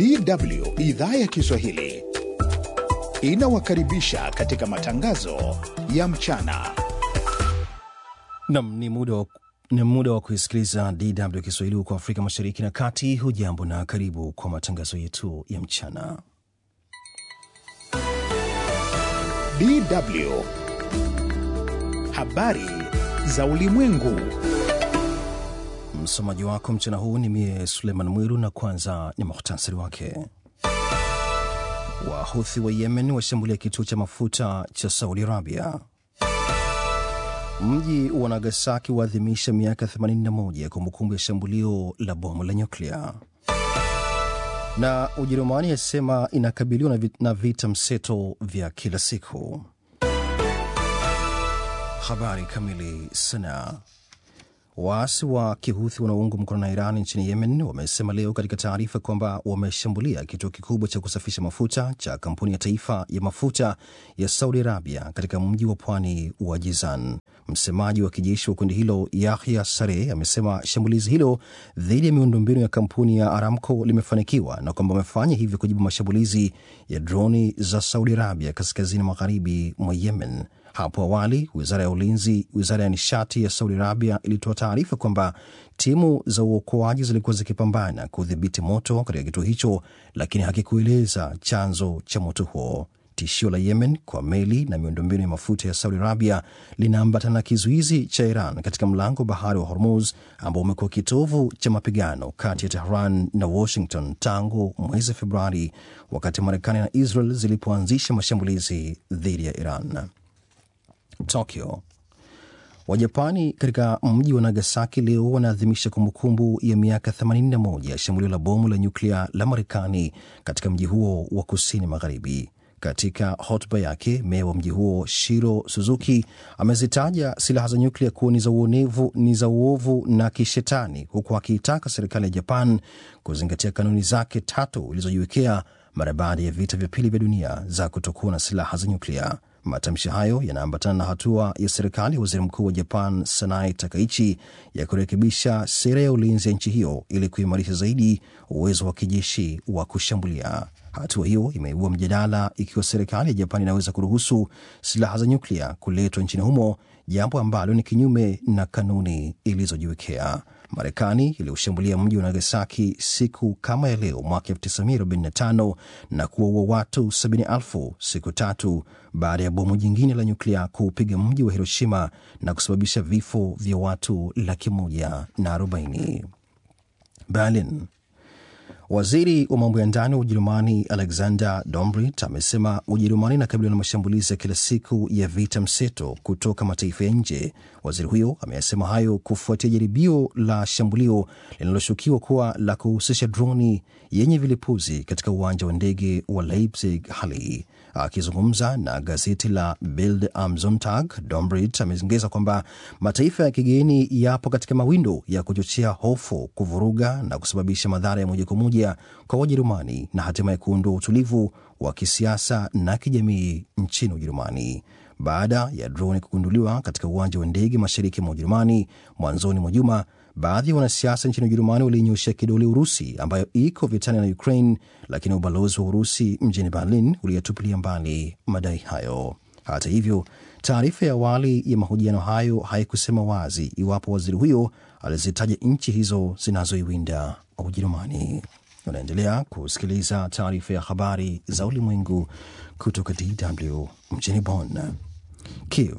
DW idhaa ya Kiswahili inawakaribisha katika matangazo ya mchana. Nam, ni muda wa ni muda wa kuisikiliza DW Kiswahili huko Afrika Mashariki na Kati. Hujambo na karibu kwa matangazo yetu ya mchana. DW habari za ulimwengu. Msomaji wako mchana huu ni mie Suleiman Mwiru, na kwanza ni muhtasari wake. Wahuthi wa Yemen washambulia kituo cha mafuta cha Saudi Arabia. Mji wa Nagasaki waadhimisha miaka 81 ya kumbukumbu ya shambulio la bomu la nyuklia. Na Ujerumani yasema inakabiliwa na vita mseto vya kila siku. Habari kamili. Sanaa. Waasi wa kihuthi wanaoungwa mkono na Iran nchini Yemen wamesema leo katika taarifa kwamba wameshambulia kituo kikubwa cha kusafisha mafuta cha kampuni ya taifa ya mafuta ya Saudi Arabia katika mji wa pwani wa Jizan. Msemaji wa kijeshi wa kundi hilo Yahya Sare amesema shambulizi hilo dhidi ya miundombinu ya kampuni ya Aramco limefanikiwa na kwamba wamefanya hivyo kujibu mashambulizi ya droni za Saudi Arabia kaskazini magharibi mwa Yemen. Hapo awali wizara ya ulinzi, wizara ya nishati ya Saudi Arabia ilitoa taarifa kwamba timu za uokoaji zilikuwa zikipambana kudhibiti moto katika kituo hicho, lakini hakikueleza chanzo cha moto huo. Tishio la Yemen kwa meli na miundombinu ya mafuta ya Saudi Arabia linaambatana na kizuizi cha Iran katika mlango bahari wa Hormuz ambao umekuwa kitovu cha mapigano kati ya Tehran na Washington tangu mwezi Februari, wakati Marekani na Israel zilipoanzisha mashambulizi dhidi ya Iran. Tokyo. Wajapani katika mji wa Nagasaki leo wanaadhimisha kumbukumbu ya miaka 81 ya shambulio la bomu la nyuklia la Marekani katika mji huo wa kusini magharibi. Katika hotuba yake, meya wa mji huo Shiro Suzuki amezitaja silaha za nyuklia kuwa ni za uonevu, ni za uovu na kishetani, huku akiitaka serikali ya Japan kuzingatia kanuni zake tatu ilizojiwekea mara baada ya vita vya pili vya dunia za kutokuwa na silaha za nyuklia. Matamshi hayo yanaambatana na hatua ya serikali ya waziri mkuu wa Japan Sanai Takaichi ya kurekebisha sera ya ulinzi ya nchi hiyo ili kuimarisha zaidi uwezo wa kijeshi wa kushambulia. Hatua hiyo imeibua mjadala ikiwa serikali ya Japan inaweza kuruhusu silaha za nyuklia kuletwa nchini humo, jambo ambalo ni kinyume na kanuni ilizojiwekea. Marekani iliushambulia mji wa Nagasaki siku kama ya leo mwaka 1945 na kuwaua watu 70,000 siku tatu baada ya bomu jingine la nyuklia kuupiga mji wa Hiroshima na kusababisha vifo vya watu laki moja na arobaini. Berlin. Waziri wa mambo ya ndani wa Ujerumani Alexander Dobrindt amesema Ujerumani inakabiliwa na mashambulizi ya kila siku ya vita mseto kutoka mataifa ya nje. Waziri huyo ameyasema hayo kufuatia jaribio la shambulio linaloshukiwa kuwa la kuhusisha droni yenye vilipuzi katika uwanja wa ndege wa Leipzig Halle. Akizungumza na gazeti la Bild am Sonntag, Dobrindt ameongeza kwamba mataifa ya kigeni yapo katika mawindo ya kuchochea hofu, kuvuruga na kusababisha madhara ya moja kwa moja kwa Wajerumani na hatimaye kuondoa utulivu wa kisiasa na kijamii nchini Ujerumani. Baada ya droni kugunduliwa katika uwanja wa ndege mashariki mwa Ujerumani mwanzoni mwa juma, baadhi ya wanasiasa nchini Ujerumani waliinyoshea kidole Urusi ambayo iko vitani na Ukraine, lakini ubalozi wa Urusi mjini Berlin uliyatupilia mbali madai hayo. Hata hivyo, taarifa ya awali ya mahojiano hayo haikusema wazi iwapo waziri huyo alizitaja nchi hizo zinazoiwinda Ujerumani. Unaendelea kusikiliza taarifa ya habari za ulimwengu kutoka DW mjini Bonn. Kiev.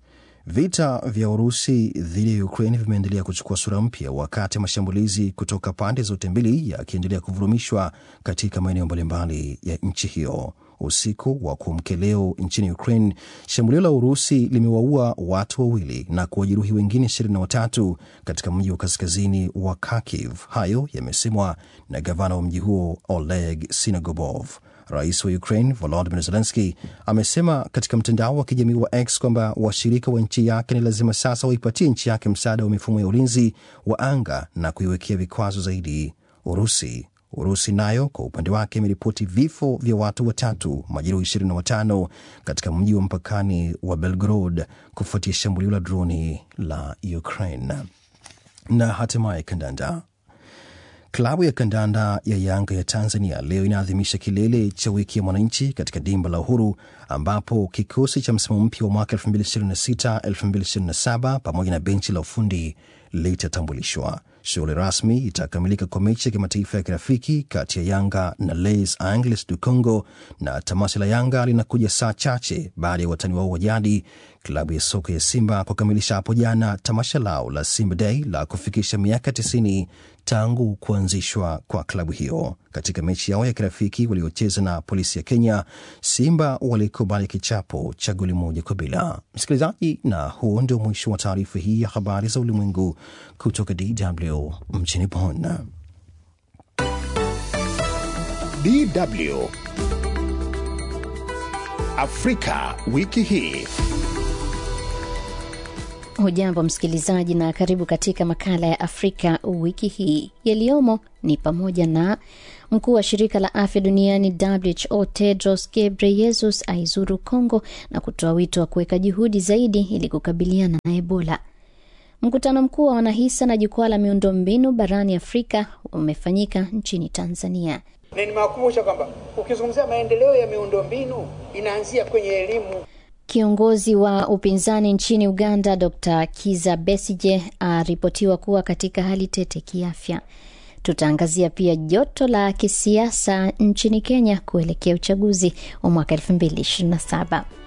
Vita vya Urusi dhidi ya Ukraine vimeendelea kuchukua sura mpya wakati mashambulizi kutoka pande zote mbili yakiendelea kuvurumishwa katika maeneo mbalimbali ya nchi hiyo. Usiku wa kuamkia leo nchini Ukraine, shambulio la Urusi limewaua watu wawili na kuwajeruhi wengine 23 katika mji wa kaskazini wa Kharkiv. Hayo yamesemwa na gavana wa mji huo Oleg Sinogobov. Rais wa Ukraine Volodymyr Zelensky amesema katika mtandao wa kijamii wa X kwamba washirika wa nchi yake ni lazima sasa waipatie nchi yake msaada wa mifumo ya ulinzi wa anga na kuiwekea vikwazo zaidi Urusi. Urusi nayo kwa upande wake imeripoti vifo vya watu watatu, majeruhi 25 katika mji wa mpakani wa Belgorod kufuatia shambulio la droni la Ukraine. Na hatimaye kandanda Klabu ya kandanda ya Yanga ya Tanzania leo inaadhimisha kilele cha wiki ya mwananchi katika dimba la Uhuru, ambapo kikosi cha msimu mpya wa mwaka 2026-2027 pamoja na benchi la ufundi litatambulishwa. Shughuli rasmi itakamilika kwa mechi ya kimataifa ya kirafiki kati ya Yanga na Les Angles du Congo, na tamasha la Yanga linakuja saa chache baada ya watani wao wa jadi klabu ya soka ya Simba kukamilisha hapo jana tamasha lao la Simba Day la kufikisha miaka 90 tangu kuanzishwa kwa klabu hiyo. Katika mechi yao ya kirafiki waliocheza na polisi ya Kenya, Simba walikubali kichapo cha goli moja kwa bila. Msikilizaji, na huo ndio mwisho wa taarifa hii ya habari za ulimwengu kutoka DW mjini Bonn. DW Afrika wiki hii. Hujambo msikilizaji, na karibu katika makala ya Afrika wiki hii. Yaliyomo ni pamoja na mkuu wa shirika la afya duniani WHO Tedros Ghebreyesus aizuru Congo na kutoa wito wa kuweka juhudi zaidi ili kukabiliana na Ebola. Mkutano mkuu wa wanahisa na jukwaa la miundombinu barani Afrika umefanyika nchini Tanzania. Na nimewakumbusha kwamba ukizungumzia maendeleo ya miundombinu inaanzia kwenye elimu. Kiongozi wa upinzani nchini Uganda Dr Kiza Besije aripotiwa kuwa katika hali tete kiafya. Tutaangazia pia joto la kisiasa nchini Kenya kuelekea uchaguzi wa mwaka 2027.